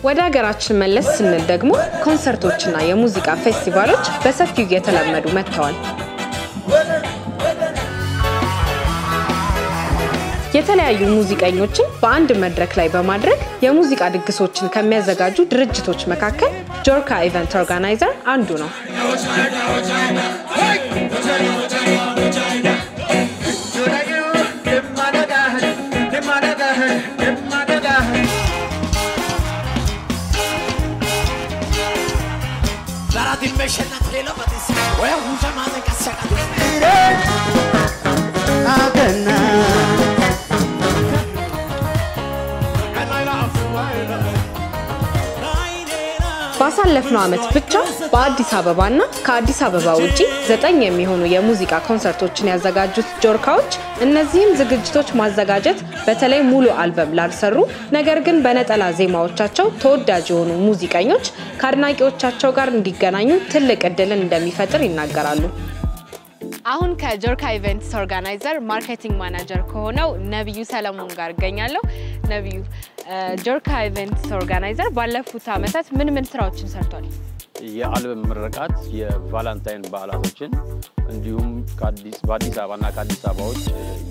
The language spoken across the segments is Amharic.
ወደ ሀገራችን መለስ ስንል ደግሞ ኮንሰርቶችና የሙዚቃ ፌስቲቫሎች በሰፊው እየተለመዱ መጥተዋል። የተለያዩ ሙዚቀኞችን በአንድ መድረክ ላይ በማድረግ የሙዚቃ ድግሶችን ከሚያዘጋጁ ድርጅቶች መካከል ጆርካ ኢቨንት ኦርጋናይዘር አንዱ ነው። ባሳለፍነው ዓመት ብቻ በአዲስ አበባና ከአዲስ አበባ ውጪ ዘጠኝ የሚሆኑ የሙዚቃ ኮንሰርቶችን ያዘጋጁት ጆርካዎች እነዚህም ዝግጅቶች ማዘጋጀት በተለይ ሙሉ አልበም ላልሰሩ ነገር ግን በነጠላ ዜማዎቻቸው ተወዳጅ የሆኑ ሙዚቀኞች ከአድናቂዎቻቸው ጋር እንዲገናኙ ትልቅ እድልን እንደሚፈጥር ይናገራሉ። አሁን ከጆርካ ኢቨንትስ ኦርጋናይዘር ማርኬቲንግ ማናጀር ከሆነው ነቢዩ ሰለሞን ጋር እገኛለሁ። ነቢዩ፣ ጆርካ ኢቨንትስ ኦርጋናይዘር ባለፉት ዓመታት ምን ምን ስራዎችን ሰርቷል? የአልበም ምረቃት፣ የቫላንታይን በዓላቶችን እንዲሁም በአዲስ አበባና ከአዲስ አበባዎች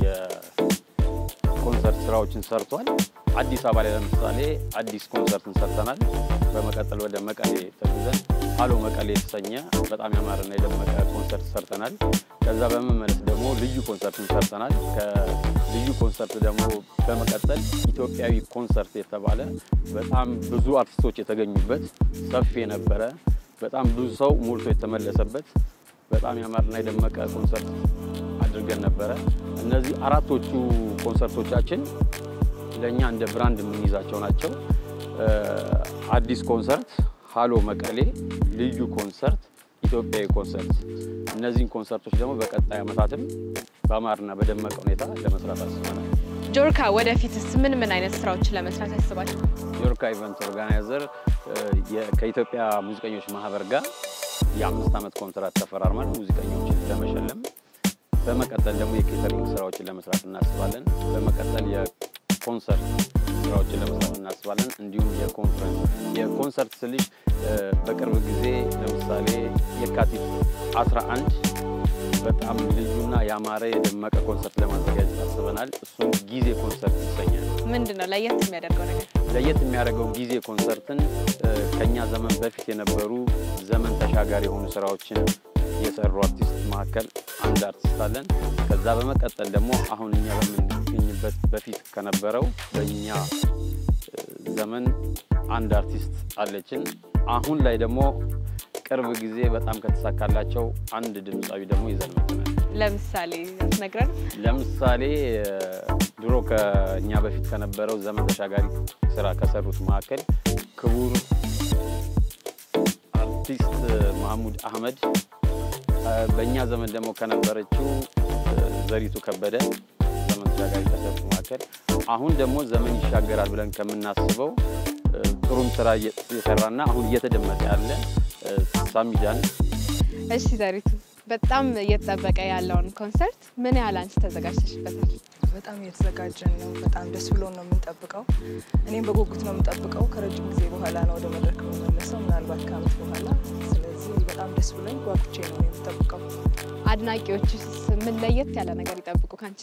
የኮንሰርት ስራዎችን ሰርቷል። አዲስ አበባ ላይ ለምሳሌ አዲስ ኮንሰርትን ሰርተናል። በመቀጠል ወደ መቀሌ ተጉዘን ሀሎ መቀሌ የተሰኘ በጣም ያማረና የደመቀ ኮንሰርት ሰርተናል። ከዛ በመመለስ ደግሞ ልዩ ኮንሰርትን ሰርተናል። ከልዩ ኮንሰርት ደግሞ በመቀጠል ኢትዮጵያዊ ኮንሰርት የተባለ በጣም ብዙ አርቲስቶች የተገኙበት ሰፊ የነበረ በጣም ብዙ ሰው ሞልቶ የተመለሰበት በጣም ያማረና የደመቀ ኮንሰርት አድርገን ነበረ። እነዚህ አራቶቹ ኮንሰርቶቻችን ለእኛ እንደ ብራንድ የምንይዛቸው ናቸው። አዲስ ኮንሰርት፣ ሀሎ መቀሌ፣ ልዩ ኮንሰርት፣ ኢትዮጵያዊ ኮንሰርት። እነዚህን ኮንሰርቶች ደግሞ በቀጣይ ዓመታትም በአማርና በደመቀ ሁኔታ ለመስራት አስበናል። ጆርካ ወደፊትስ ምን ምን አይነት ስራዎችን ለመስራት ያስባል? ጆርካ ኢቨንት ኦርጋናይዘር ከኢትዮጵያ ሙዚቀኞች ማህበር ጋር የአምስት ዓመት ኮንትራት ተፈራርመን ሙዚቀኞችን ለመሸለም በመቀጠል ደግሞ የኬተሪንግ ስራዎችን ለመስራት እናስባለን። በመቀጠል የኮንሰርት ስራዎችን ለመስራት እናስባለን። እንዲሁም የኮንፈረንስ የኮንሰርት ስልሽ በቅርብ ጊዜ ለምሳሌ የካቲት 11 በጣም ልዩና ያማረ የደመቀ ኮንሰርት ለማዘጋጀት አስበናል። እሱም ጊዜ ኮንሰርት ይሰኛል። ምንድን ነው ለየት የሚያደርገው ነገር? ለየት የሚያደርገው ጊዜ ኮንሰርትን ከኛ ዘመን በፊት የነበሩ ዘመን ተሻጋሪ የሆኑ ስራዎችን የሰሩ አርቲስት መካከል አንድ አርቲስት አለን። ከዛ በመቀጠል ደግሞ አሁን እኛ በምንገኝበት በፊት ከነበረው በእኛ ዘመን አንድ አርቲስት አለችን። አሁን ላይ ደግሞ ቅርብ ጊዜ በጣም ከተሳካላቸው አንድ ድምፃዊ ደግሞ ይዘን መጥተናል። ለምሳሌ ያስነግረን። ለምሳሌ ድሮ ከእኛ በፊት ከነበረው ዘመን ተሻጋሪ ስራ ከሰሩት መካከል ክቡር አርቲስት ማህሙድ አህመድ በእኛ ዘመን ደግሞ ከነበረችው ዘሪቱ ከበደ ዘመን ተሻጋሪ ከሰሩት መካከል አሁን ደግሞ ዘመን ይሻገራል ብለን ከምናስበው ጥሩም ስራ የሰራና አሁን እየተደመጠ ያለ ሳሚዳን። እሺ ዘሪቱ፣ በጣም እየተጠበቀ ያለውን ኮንሰርት ምን ያህል አንቺ ተዘጋጅተሽበታል? በጣም እየተዘጋጀን ነው። በጣም ደስ ብሎን ነው የምንጠብቀው። እኔም በጉጉት ነው የምንጠብቀው። ከረጅም ጊዜ በኋላ ነው ወደ መድረክ የምመለሰው፣ ምናልባት ከዓመት በኋላ። ስለዚህ በጣም ደስ ብሎኝ ጓጉቼ ነው የምጠብቀው። አድናቂዎችስ ምን ለየት ያለ ነገር ይጠብቁ ካንቺ?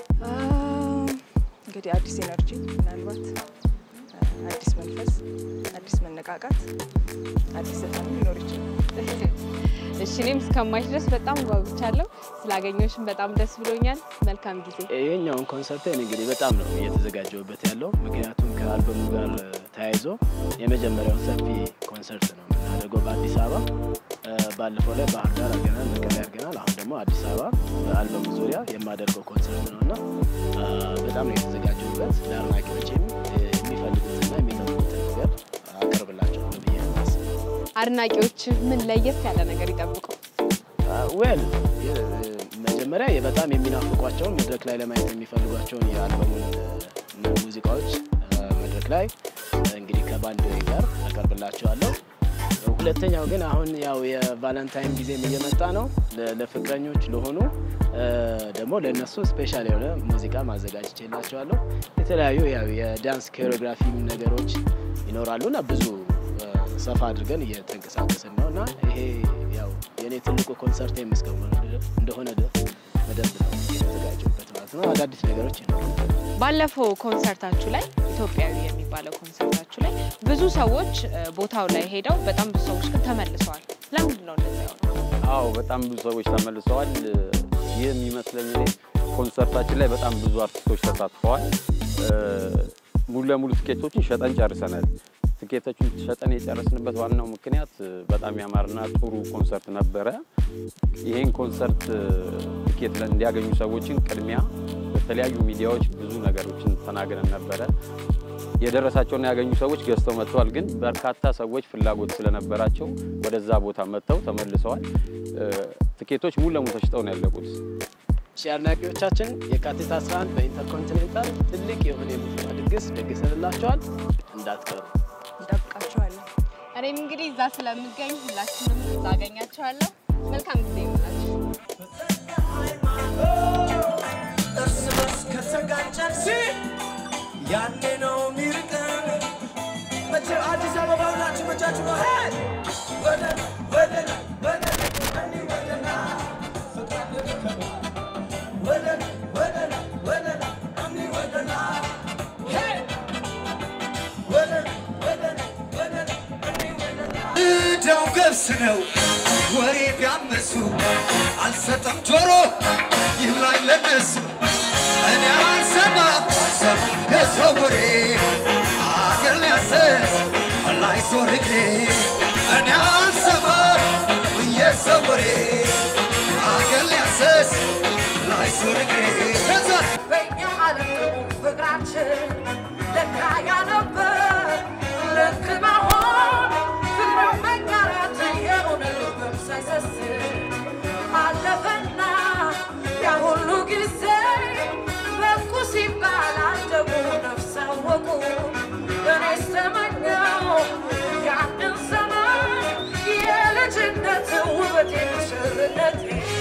እንግዲህ አዲስ ኤነርጂ ምናልባት አዲስ መንፈስ፣ አዲስ መነቃቃት፣ አዲስ ዘፈን ሊኖር ይችላል። እሺ እኔም እስከማይሽ ድረስ በጣም ጓጉቻለሁ። ስላገኘሁሽም በጣም ደስ ብሎኛል። መልካም ጊዜ። ይሄኛውን ኮንሰርቴን እንግዲህ በጣም ነው እየተዘጋጀሁበት ያለው ምክንያቱም ከአልበሙ ጋር ተያይዞ የመጀመሪያውን ሰፊ ኮንሰርት ነው የምናደርገው በአዲስ አበባ። ባለፈው ላይ ባህር ዳር አድርገናል፣ መቀሌ አድርገናል። አሁን ደግሞ አዲስ አበባ በአልበሙ ዙሪያ የማደርገው ኮንሰርት ነው እና በጣም ነው የተዘጋጀሁበት። ለአድናቂዎቼም የሚፈልጉትና የሚጠብቁትን ነገር አቀርብላቸዋለሁ ብዬ ነው የማስበው። አድናቂዎች ምን ለየት ያለ ነገር ይጠብቁ? ዌል መጀመሪያ በጣም የሚናፍቋቸውን መድረክ ላይ ለማየት የሚፈልጓቸውን የአልበሙን ሙዚቃዎች መድረክ ላይ እንግዲህ ከባንድ ጋር አቀርብላቸዋለሁ። ሁለተኛው ግን አሁን ያው የቫለንታይን ጊዜም እየመጣ ነው። ለ- ለፍቅረኞች ለሆኑ እ፣ ደግሞ ለእነሱ ስፔሻል የሆነ ሙዚቃ ማዘጋጅቼላቸዋለሁ። የተለያዩ ያው የዳንስ ኮሪዮግራፊ ነገሮች ይኖራሉ እና ብዙ እ፣ ሰፋ አድርገን እየተንቀሳቀስን ነው እና ይሄ ያው የእኔ ትልቁ ኮንሰርት የምስከሆነ እንደሆነ በደንብ ነው የተዘጋጀበት ማለት ነው። አዳዲስ ነገሮች ይኖራሉ። ባለፈው ኮንሰርታችሁ ላይ ኢትዮጵያዊ የሚባለው ኮንሰርታችሁ ላይ ብዙ ሰዎች እ፣ ቦታው ላይ ሄደው በጣም ብዙ ሰዎች ግን ተመልሰዋል። ለምንድን ነው እንደዚያ የሆነው? አዎ በጣም ብዙ ሰዎች ተመልሰዋል። ይህ የሚመስለኝ እኔ ኮንሰርታችን ላይ በጣም ብዙ አርቲስቶች ተሳትፈዋል። እ፣ ሙሉ ለሙሉ ትኬቶችን ሸጠን ጨርሰናል። ትኬቶችን ሸጠን የጨረስንበት ዋናው ምክንያት እ፣ በጣም ያማርና ጥሩ ኮንሰርት ነበረ። ይህን ኮንሰርት እ፣ ትኬት ለ- እንዲያገኙ ሰዎችን ቅድሚያ በተለያዩ ሚዲያዎች ብዙ ነገሮችን ተናግረን ነበረ። የደረሳቸውና ያገኙ ሰዎች ገዝተው መጥተዋል። ግን በርካታ ሰዎች ፍላጎት ስለነበራቸው ወደዛ ቦታ መጥተው ተመልሰዋል። እ፣ ትኬቶች ሙሉ ለሙሉ ተሽጠው ነው ያለቁት። እሺ አድናቂዎቻችን የካቲት 11 በኢንተርኮንቲኔንታል ትልቅ የሆነ የሙዚቃ ድግስ ደግሰንላቸዋል። እንዳትቀሩ። እንጠብቃቸዋለን። እኔም እንግዲህ እዛ ስለምገኝ ሁላችንም እዛ አገኛቸዋለሁ። መልካም ጊዜ ይሆንላችሁ። እርስ በርስ ከተጋጨን ሲ ያኔ ነው ሚርቀን መቼ አዲስ አበባ ሁላችሁ መቻችሁ ነው ሄይ! ወደ ላይ ወደ ላይ ወደ ላይ እኒ ወደ ላይ ፍቅር ልትከቡ ወደ ላይ ወደ ላይ ወደ ላይ እኒ ወደ ላይ ሄይ! ወደ ላይ ወደ ላይ ወደ ላይ እኒ ወደ ላይ እዳው ገብስ ነው ወሬ ቢያመሱ አልሰጠም ጆሮ ይብላኝ ለነሱ እኔ አልሰማም ሰብ የሰው ወሬ አገር ሊያሰስ ላይ ዞር እግሬ እኔ አልሰማም የሰው ወሬ አገር ሊያሰስ ላይ ዞር እግሬ ከዛ በእኛ ዓለም ፍቅራችን ለካ ያነበር ልክ መሆን ፍቅር መጋራት የሆነ ልብም ሳይሰስት አለፈና ያ ሁሉ ጊዜ በቁ ሲባል አደጉ ነፍስ አወቁ እኔስ ተመኘው ያንን ዘመን የልጅነት ውበት የምሽርነት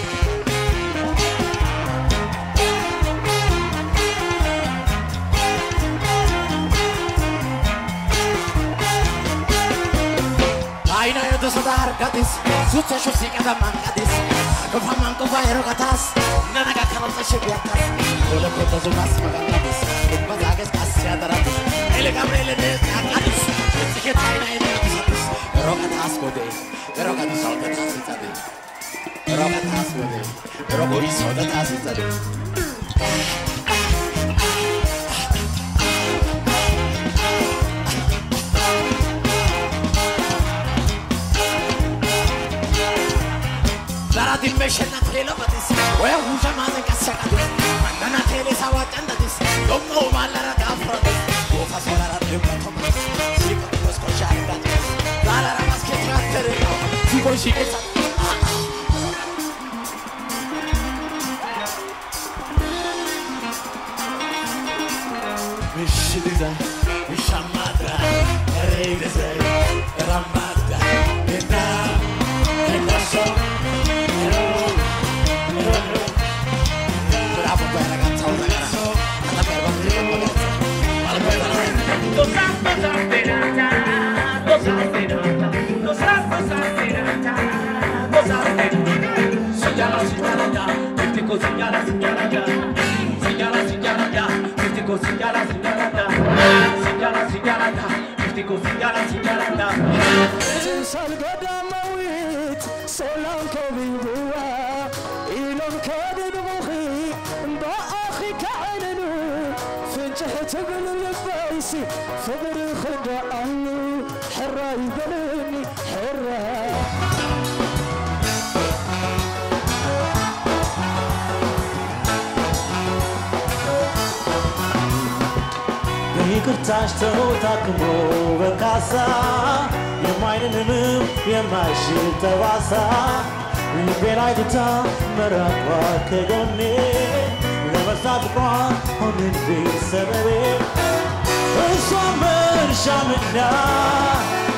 Aina yo te soda argatis, sucha shu si kada mangatis. Kofa man kofa erogatas, nana ga kana sa shibiatas. Ole kota zu mas magangatis, umba zages kasya daratis. Ele gabriele de argatis, tike taina ene satis. Erogatas kode, erogatis sodatas itade. Erogatas kode, erogatis sodatas itade. Zarati meshena telo batis, oya huja mazen kasakatis. Nana tele sawa chandatis, domo malara gafratis. Gofa solara tempa tomatis, siko tos koshargatis. Zalara mas ke traktere no, siko shikesa. Mishiliza, mishamadra, ereideze, ramada, ena, ena so. Bravo per ragazza, una gara. Alla per battere con ragazza. Señala, señala ya, crítico, señala, señala ya. Señala, señala ya, crítico, señala, señala ya. Señala, señala ya, crítico, señala, señala ya. ሳልገዳመዊት ሰላም ከቢብዋ ኢሎም ከድድሙኺ እምበኣኺ ከዓይንኑ ፍንጭሕ ትብል ልበይሲ ፍቅሪ ክደኣሉ ሕራ ይበልኒ ሕራ በይቅርታሽ ተውታክሞ በካሳ የማይንንም የማይሽል ጠባሳ ልቤን አይትታ መራቋ ከጎኔ ለመርሳ ፍቅሯ ሆንብኝ ሰበቤ እሷ መርሻምና